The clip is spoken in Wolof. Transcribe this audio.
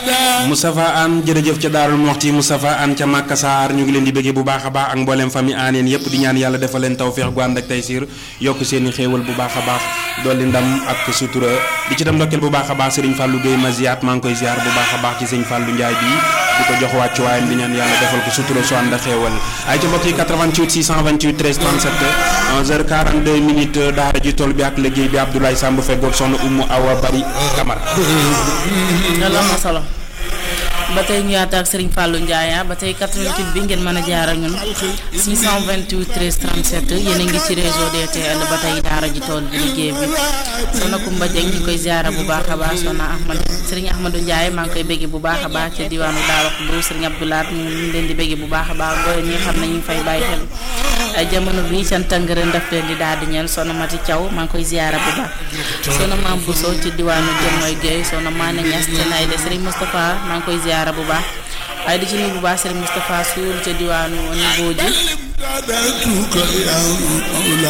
Moustapha Anne jërëjëf ca Daarul Moxti Moustapha Anne ca Màkka Saar ñu ngi leen di bëggee bu baax a baax ak mboolem famille aaneen yépp di ñaan yàlla defal leen tawféex gu ànd ak taysiir yokk seen i xéewal bu baax a baax dolli ndam ak sutura di ci dem ndokkeel bu baax a baax Serigne Fallou Gueye Maziat maa ngi koy ziar bu baax a baax ci sëñ Fallou Ndiaye bi di ko jox wàccuwaayam di ñaan yàlla defal ko sutura su ànd ak xéewal ay ca mbokk yi 88 628 13 37 11h42 minutes daara ji tool bi ak liggéey bi Abdoulaye Samb feggoog soxna Oumou Awa Bari Camara loolu am na solo ba tey ñu yaata ak Serigne Fallou Ndiaye ba tey 88 bi ngeen mën a jaar ak ñun 628 13 37 yéen a ngi ci réseau DTL ba tey daara ji tool bi liggéey bi soxna Koumba Dieng ñu koy ziara bu baax a baax soxna Ahmad Serigne Ahmadou Ndiaye maa ngi koy bégge bu baax a baax ca diwaanu Daara Khoudou Serigne Abdoulaat ñu ngi leen di bégge bu baax a baax booy ñi xam ne ñu ngi fay bàyyi xel ay jamono bi seen tëngërën daf leen di daal di ñeel soxna Mati Thiaw maa ngi koy ziara bu baax soxna Mame Bousso ci diwaanu Jëmmoy Gueye soxna Mané Niass ca Nayle Serigne Moustapha maa ngi koy ziara bu baax waaye di ci nuyu bu baax Serigne Moustapha Soul ca diwaanu Nibooji